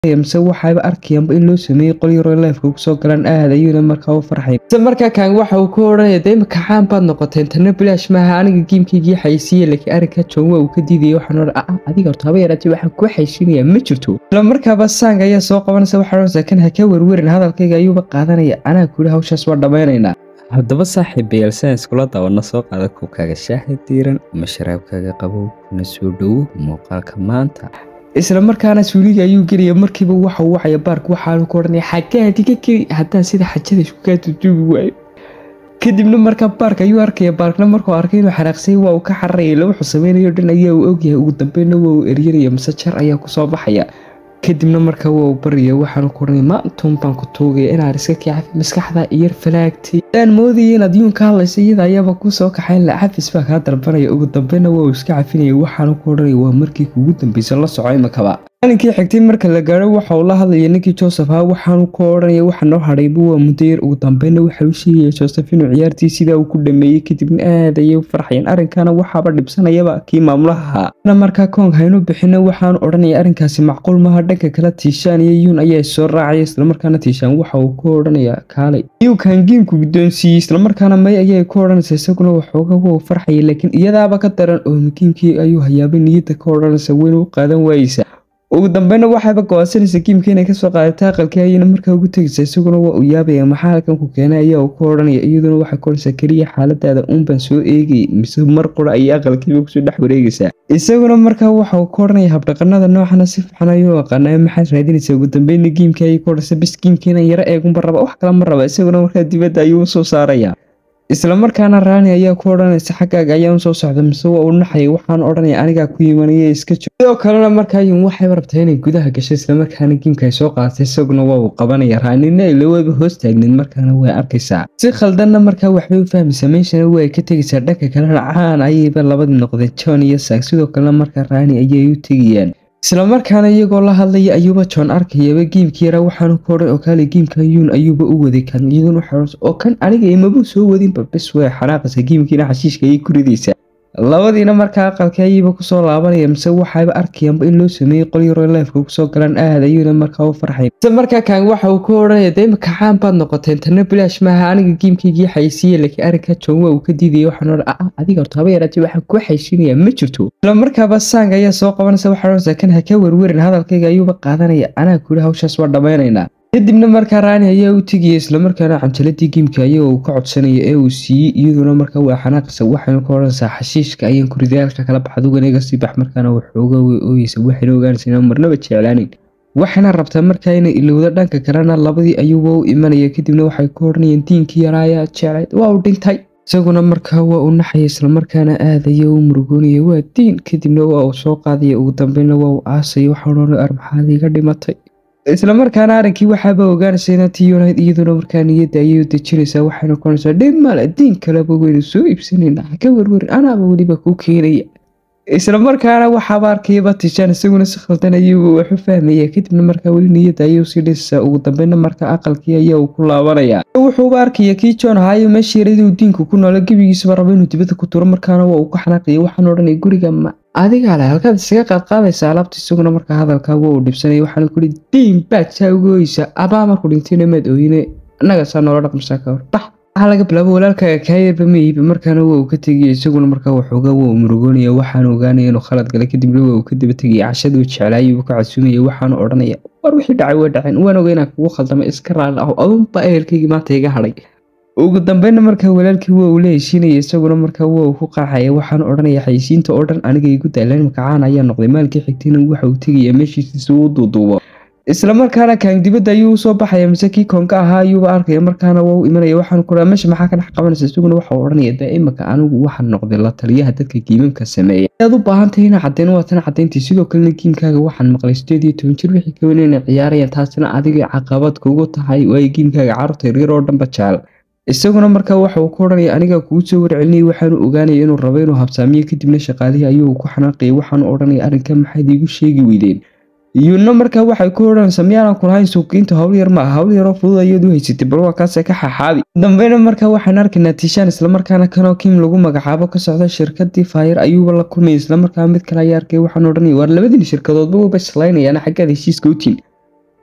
mise waxaaba arkayaanba in loo sameeyey qol yaroo leefka kusoo galaan aad ayuuna markaa u farxay mise markaa kaan waxa uu ku odhanaya de imika caan baad noqoteen tana bilaash maaha aniga giimkaygii xaysiiye laakiin arrinka john waa uu ka diidaya waxaan odhan ah adiga horta haba yaraatee waxaan kuu xaysiinayaa ma jirto isla markaaba saang ayaa soo qabanaysa waxaa odhanaysa kan ha ka werwerin hadalkayga ayuuba qaadanaya anaa kuli hawshaas waa dhammaynaynaa haddaba saaxiibayaal saan iskula daawana soo qaada kuubkaaga shaaha diiran ama sharaabkaaga qabow kuna soo dhowo muuqaalka maanta isla markaana suuliga ayuu gelaya markiiba waxa uu wacaya baark waxaanu ku odhanaya xaggaad iga geli haddaan sida xajada isku kaa tutuugi waayo kadibna markaa baark ayuu arkaya baarkna markuu arkay inuu xanaaqsay waa uu ka xararaya ila wuxuu sameynayo dhan ayaa uu ogyahay ugu dambeynna waa uu eryanaya mise jar ayaa kusoo baxaya kadibna markaa waa uu barya waxaanu ku odhanaya maantuun baan ku tuugaya inaad iska kicafi maskaxda iyar falaagtay daan moodaya inaad yuun ka hadlaysa iyada ayaaba kuu soo kaxayn la cafis baa kaa dalbanaya ugu dambeynna waa uu iska cafinaya waxaanu ku odhanaya waa markii kugu dambeysa la soco imakaba maalinkii xigtay marka la gaaro waxa uu la hadlaya ninkii joseph ha waxaanu ku odhanaya waxa noo hadhayba waa muddo yar ugu dambeynna waxa uu sheegaya joseph inuu ciyaartii sidaa uu ku dhameeyey kadibna aad ayay u farxayeen arrinkana waxaaba dhibsanayaba kii maamulaha ahaa markaa koong haynu bixino waxaanu odhanaya arrinkaasi macquul maaha dhanka kale tiishaan iyo yuun ayaa soo raacaya islamarkaana tiishaan waxa uu ku odhanaya kaalay yuukan giimku guddoonsiiyey islamarkaana may ayay ku odhanaysa isaguna waxooga waa u farxaya laakiin iyadaaba ka daran oo giimkii ayuu hayaabay niyadda ka odhanaysa weyna u qaadan waayeysa ugu dambeynna waxayba go-aansanaysa giimka inay kasoo qaadata aqalkii ayayna markaa ugu tegaysa isaguna waa uu yaabaya maxaa halkan ku keenay ayaa uu ku odhanaya iyaduna waxay ku odhanaysaa keliya xaaladaada uunbaan soo eegayay mise mar qura ayay aqalkiiba kusoo dhex wareegaysaa isaguna markaa waxa uu ku odhanaya habdhaqanada noocana si fiican ayuu aqaanaya maxaad raadinaysaa ugu dambeynna giimka ayay ku odhanaysa bis giimkiinan yaro eegunba raba wax kale ma raba isaguna markaa dibadda ayuu usoo saaraya isla markaana raani ayaa ku odhanaysa xaggaaga ayaan usoo socda mise waa uu naxaya waxaan odhanaya anigaa ku yimanaya iska jiro sidoo kalena markaa yun waxayba rabtaa inay gudaha gashay islamarkaana giimka ay soo qaadatay isaguna waa uu qabanaya raanina ilawaba hoos taagneed markaana way arkaysaa si khaldanna markaa waxbay u fahmaysaa meeshana way ka tegaysaa dhanka kalena caan ayayba labadii noqdeen john iyo saag sidoo kalena markaa raani ayay u tegayaan isla markaana iyagoo la hadlaya ayuuba john arkayaba giimkii yaraa waxaanu ku odhan oo kaale giimka yuun ayuuba u waday kan iyaduna waxaa oo kan aniga imabuu soo wadinba bis way xanaaqaysa giimkiina xashiishka ayay ku ridaysaa labadiina markaa aqalkii ayayba kusoo laabanaya mise waxayba arkayaanba in loo sameeyey qol yaroo leefka kusoo galaan aad ayuuna markaa u farxay mise markaa kaan waxa uu ku odhanaya de imika caan baad noqoteen tana bilaash maaha aniga giimkaygii xaysiiye laakiin arrinka john waa uu ka diidaya waxaan odhan ah adiga horta haba yaraatee waxaan kuu xaysiinayaa ma jirto isla markaaba saang ayaa soo qabanaysa waxaa odhanaysa kan ha ka werwerin hadalkayga ayuuba qaadanaya anaa kuli hawshaas waa dhammaynaynaa kadibna markaa raani ayaa u tegaya islamarkaana canjaladii giimka ayaga uu ka codsanaya ee uu siiyey iyaduna markaa waa xanaaqaysa waxaynu ka odhanaysaa xashiishka ayaan kuridaalka kala bax adugan iga sii bax markaana waxooga way ooyeysa waxayna ogaanaysa inaan marnaba jeclaaneyn waxayna rabtaa markaa inay ilowda dhanka kalena labadii ayuuba u imanaya kadibna waxay ku odhanayeen diinkii yaraa ayaa jeclayd waa uu dhintay isaguna markaa waa uu naxaya islamarkaana aad ayaa u murugoonaya waa diin kadibna waa uu soo qaadaya ugu dambeynna waa uu aasaya waxaa odhanaya armaxaad iga dhimatay isla markaana arrinkii waxaaba ogaanaysa inatii yunayd iyaduna markaa niyadda ayay u dejinaysaa waxayna kuonaysaa dhib male diin kaleba weynu soo iibsanayna ka werwerin anaaba weliba kuu keenaya isla markaana waxaaba arkayaba tijaan isaguna si khaldan ayuu wax u fahmaya kadibna markaa weli niyadda ayuu sii dhisaysaa ugu dambeynna markaa aqalkii ayaa uu ku laabanaya wuxuuba arkaya kii john haayo meesha yaraduu diinku ku noola gebigiisaba rabo inuu dibadda ku turo markaana waa uu ka xanaaqaya waxaan odhanaya guriga ma adigaa le halkaad isaga qaadqaadaysa alaabta isaguna markaa hadalkaa waa uu dhibsanaya waxaana kuli diin baad saa uga oysa abaa markuu dhintayna maad ooyine annaga saa noola dhaqmasaa ka hor bax waxaa laga bilaabo walaalkaaga kaayarba maiiba markaana waa uu ka tegaya isaguna markaa waxoogaa waa uu murugoonaya waxaanu ogaanaya inuu khalad galay kadibna waa uu ka daba tegaya cashaduu jeclaayuu ka casuumaya waxaanu odhanaya war wixii dhacay waa dhaceen waan oga inaan kugu khaldamay iska raali aho adunba ehelkaygii maanta iga hadhay ugu dambeynna markaa walaalkii waa uu la heshiinaya isaguna markaa waa uu ku qaacaya waxaanu odhanaya xayisiinta oo dhan aniga igu daalan makacaan ayaa noqday maalkii xigtayna waxa uu tegaya meeshiisa si uu duuduubo isla markaana kaan dibadda ayuu usoo baxaya mise kii koonka ahaa ayuuba arkaya markaana waa u imanaya waxaanu ku meesha maxaa ka dhex qabanaysa isaguna waxa uu odhanaya dee imika anigu waxaan noqday la taliyaha dadka giimamka sameeya aad u baahantahay inaa caddeyn waa tan caddayntii sidoo kalena giimkaaga waxaan maqlay sideed iyo toban jir wixii kawan inay ciyaarayaan taasina adiga caqabad kugu tahay waayo giimkaaga carruurta yaryar oo dhanba jecel isaguna markaa waxa uu ku odhanaya anigaa kugu soo warcelinayay waxaanu ogaanaya inuu rabo inuu habsaamiyo kadibna shaqaalihii ayuu ku xanaaqayay waxaanu odhanaya arrinka maxayd iigu sheegi weydeen iyuna markaa waxay ku odhanaysaa miyaanan kulahayn suuqiinta hawl yar ma ah hawl yaroo fudud ayaad u haysatay bal waa kaasee ka xaxaabi dambeyna markaa waxaan arkaynaa tiishaan islamarkaana kanoo kim lagu magacaabo ka socda shirkadii faayar ayuuba la kulmaya islamarkaa mid kale ayaa arkay waxaan odhanaya waar labadiin shirkadoodba waba islaynayaan xaggaad heshiiska utiin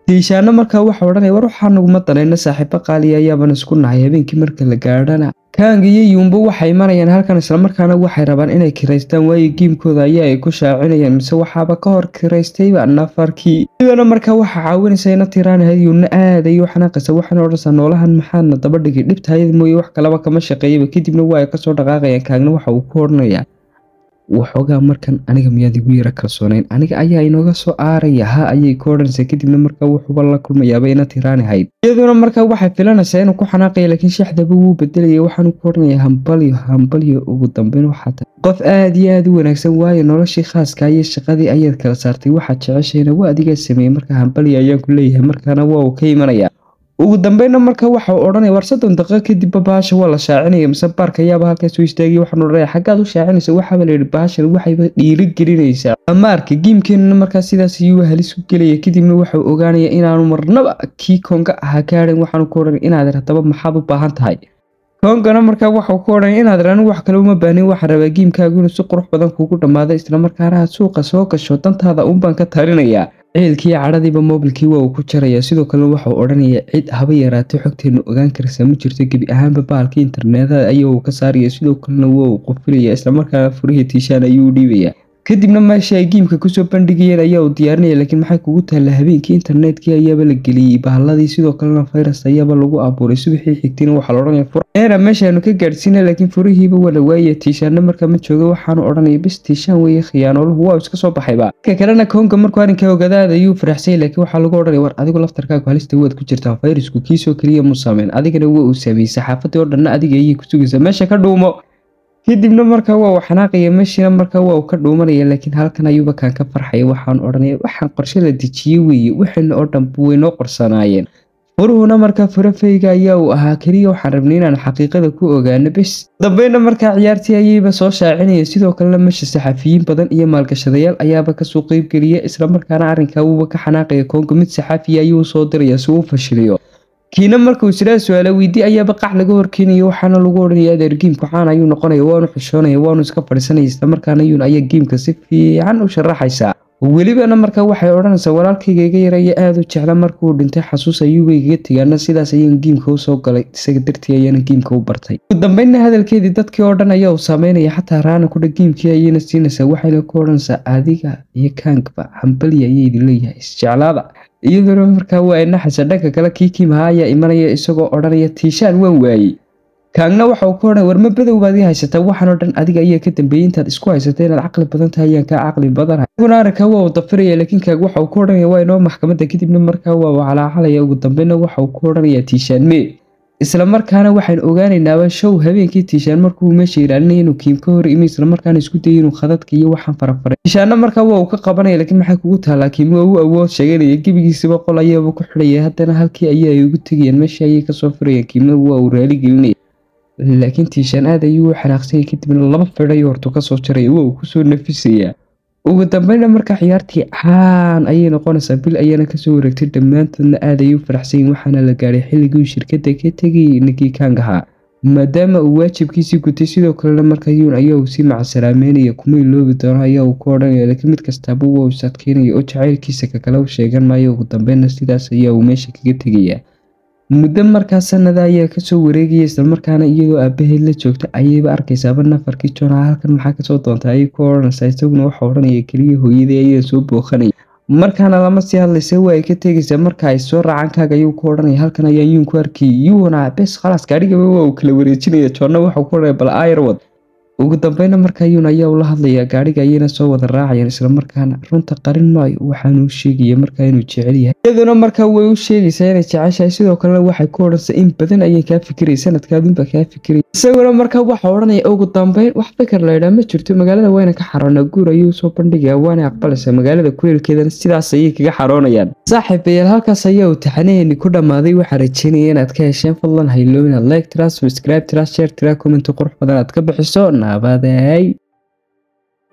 tiishaana markaa waxa odhanaya war waxaa naguma danayna saaxiibo qaaliya ayaaban isku nahay habeenkii marka la gaadhana kaanga iyo yuumbo waxay imanayaan halkan islamarkaana waxay rabaan inay kiraystaan waayo giimkooda ayaa ay ku shaacinayaan mise waxaaba ka hor kiraystayba nafarkii sidana markaa waxaa caawinaysa ina tiraanahayd yuuna aad ayuu xanaaqaysa waxaana odhanaysaa noolahan maxaadna daba dhigay dhibtaayada mooye wax kalaba kama shaqeeyaba kadibna waa ay kasoo dhaqaaqayaan kaagna waxa uu ku odhanayaa waxoogaa markan aniga miyaad igu yara kalsoonayn aniga ayaa inooga soo aaraya ha ayay ku odhanaysaa kadibna markaa wuxuuba la kulmayaaba ina tiraanahayd iyaduna markaa waxay filanaysaa inuu ku xanaaqaya laakiin shaxdaba wuu bedelaya waxaanu ku odhanaya hambalyo hambalyo ugu dambeyn waxaa tahay qof aad iyo aad u wanaagsan waayo noloshii khaaska iyo shaqadii ayaad kala saartay waxaad jeceshayna waa adigaa sameeyey markaa hambalyo ayaan ku leeyahay markaana waa uu ka imanaya ugu dambeynna marka waxa uu odhanaya war soddon daqiiqo kadibba baasha waa la shaacinaya mise baarka ayaaba halkaas u istaagay waxaan odhanaya xaggaad u shaacinaysa waxaaba la yidhi baashan waxayba dhiiri gelinaysaa amaarka giimkeenana markaa sidaas ayuu halis u gelaya kadibna waxau ogaanaya inaanu marnaba kii konga ahaa gaadhan waxaanu ku odhanaya inaad haddaba maxaad u baahan tahay kongana markaa waxau ku odhanaya inaad anigu wax kale uma baahnin waxaan rabaa giimkaagu inuu si qurux badan kuugu dhammaado islamarkaana aad suuqa soo gasho dantaada uunbaan ka talinayaa ciilkii cadhadiiba moobilkii waa uu ku jarayaa sidoo kalena waxau odhanaya cid haba yaraatay xogteenu ogaan karaysaa ma jirto gebi ahaanba baalkii internetada ayaa uu ka saaraya sidoo kalena waa uu qofilaya islamarkaana furihii tiishaan ayuu u dhiibaya kadibna meesha ay giimka kusoo bandhigayeen ayaa uu diyaarinaya laakiin maxay kugu taalla habeenkii internetkii ayaaba la geliyey bahalladii sidoo kalena virus ayaaba lagu abuuray subaxii xigtayna waxaa la odhanaya furera meeshaanu ka gaadhsiina laakiin furihiiba waa la waayaya tiishaanna markaa ma jooga waxaanu odhanaya bis tiishaan weeye khiyaanooluhu waa iska soo baxayba ka kalena koonga markuu arrinkaa ogaadaada ayuu faraxsanyay laakiin waxaa lagu odhanaya war adigu laftarkaagu halista waad ku jirtaa fayrasku kiisoo keliya mu saameyn adigana waa uu saameeyey saxaafadii oo dhanna adiga ayay ku sugaysaa meesha ka dhuumo kadibna markaa waa uu xanaaqaya meeshiina markaa waa uu ka dhuumanaya laakiin halkan ayuuba kaan ka farxaya waxaan odhanaya waxaan qorshe la dejiyey weeye waxayna oo dhan waynoo qorsanaayeen furuhuna markaa furafayga ayaa uu ahaa keliya waxaan rabnay inaan xaqiiqada ku ogaano bes dambeyna markaa ciyaartii ayayba soo shaacinaya sidoo kalena meesha saxafiyiin badan iyo maalgashadayaal ayaaba kasoo qeybgeliya islamarkaana arrinkaa wuuba ka xanaaqaya koonga mid saxaafiya ayuu soo diraya si uu fashiliyo kiina markuu israa su-aala weydii ayaaba qac laga horkeenaya waxaana lagu odhanaya adeer giimku caan ayuu noqonaya waanu xishoonaya waanu iska fadhiisanaya islamarkaana yuun ayaa giimka si fiican u sharaxaysaa welibana markaa waxay odhanaysaa walaalkayga iga yaraya aada u jecla markuu dhintay xasuus ayuuba igaga tegaana sidaas ayaan giimka usoo galay isaga dartii ayaana giimka u bartay ugu dambeynna hadalkeedii dadkii oo dhan ayaa uu saameynaya xataa raana kudha giimkii ayayna siinaysaa waxayna ku odhanaysaa adiga iyo kaangba hambali ayay idin leeyahay isjeclaada iyaduna markaa waa inaxaysa dhanka kale kii kiimaha ayaa imanaya isagoo odhanaya tiishaan waan waayey kaagna waxa uu ku odhanaya warma badow baad ii haysataa waxaan oo dhan adiga ayaa ka dambeeyey intaad isku haysatay inaad caqli badan tahay ayaan kaa caqli badanahay isaguna arrinkaa waa uu dafiraya laakiin kaag waxa uu ku odhanaya waa inoo maxkamadda kadibna markaa waa uu calaacalaya ugu dambeynna waxa uu ku odhanaya tiishaan mee isla markaana waxaan ogaanaynaaba show habeenkii tiishaan markuu meesha ilaalinaya inuu kiim ka hor imi isla markaana isku dayay inuu khadadka iyo waxaan farafaray tiishaanna markaa waa uu ka qabanaya laakiin maxay kugu taalaa kiim waa u awood sheeganaya gebigiisaba qol ayaaba ku xidhaya haddana halkii ayaa ay ugu tegayaan meesha ayay kasoo furayaan kiimna waa uu raali gelinaya laakiin tiishaan aad ayuu u xanaaqsanya kadibna laba fidhay hortu kasoo jaraya waa uu kusoo nafisayaa ugu dambeynna markaa ciyaartii caan ayay noqonaysaa bil ayaana kasoo wareegtay dhammaantoodna aad ayay u faraxsanyiin waxaana la gaadhay xilligii uu shirkadda ka tegayay ninkii kaang ahaa maadaama uu waajibkiisii gutay sidoo kalena markaa yuun ayaa uu sii macasalaameynaya kuma iloobi doono ayaa uu ku odhanaya laakiin mid kastaaba waa uu sadkeynaya oo jacaylkiisa kakale u sheegan maayo ugu dambeynna sidaas ayaa uu meesha kaga tegayaa muddo markaa sanada ayaa kasoo wareegaya islamarkaana iyadoo aabaheed la joogta ayayba arkaysaaba nafarkii joona halkan maxaa kasoo doonta ayay ku odhanaysaa isaguna waxa odhanaya keliya hooyadii ayaa soo booqanaya markaana lama sii hadlaysa waa ay ka tegaysaa marka ay soo raacaan kaaga ayuu ku odhanaya halkan ayaa yuun ku arkayay yuuna bes khalaas gaadhigaba waa uu kala wareejinaya joonna waxau ku odhanaya bal ayrwad ugu dambeyna markaa yuun ayaa ula hadlayaa gaadhiga ayayna soo wada raacayaan islamarkaana runta qarin maayo waxaanu u sheegaya markaa inuu jecel yahay iyaduna markaa way u sheegaysaa inay jeceshahay sidoo kalena waxay ku odhanaysaa in badan ayay kaa fikiraya sanadkaadunbaa kaa fikiraya isaguna markaa waxa odhanaya ugu dambeyn wax fikir laydhaa ma jirto magaalada wayna ka xaroonaa guur ayuu soo bandhigaya waana aqbalaysaa magaalada kuleelkeedana sidaas ayay kaga xaroonayaan saaxiibayaal halkaas ayaa uu taxanaheeni ku dhammaaday waxaa rajeynaya inaad ka hesheen fadlan hayloo inaad like tiraa subscribe tiraa share tiraa comment qurux badan aad ka bixiso nabaday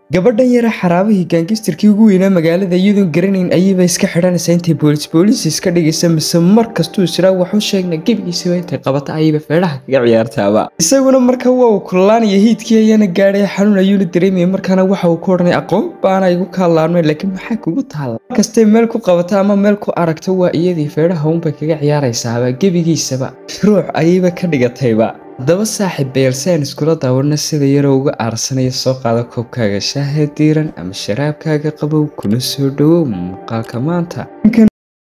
gabadhan yara xaraabihii gaangistarkii ugu weynaa magaalada iyadoon garanayn ayayba iska xidhanaysaa intay boolis boolis iska dhigaysa mise mar kastuu israa waxu sheegna gebigiisaba intay qabata ayayba feedhaha kaga ciyaartaaba isaguna marka waa uu kululaanaya hiidkii ayaana gaadhay xanuun ayuuna dareemaya markaana waxa uu ku odhanay aqoon baana igu kaalaanmay laakiin maxaa kugu taalla markastay meel ku qabata ama meel ku aragto waa iyadii feedhaha uunbay kaga ciyaaraysaaba gebigiisaba ruux ayayba ka dhigatayba haddaba saaxiib bayalsaan iskula daawana sida yaroo uga aarsanaya soo qaada koobkaaga shaaha diiran ama sharaabkaaga qabow kuna soo dhowow muuqaalka maanta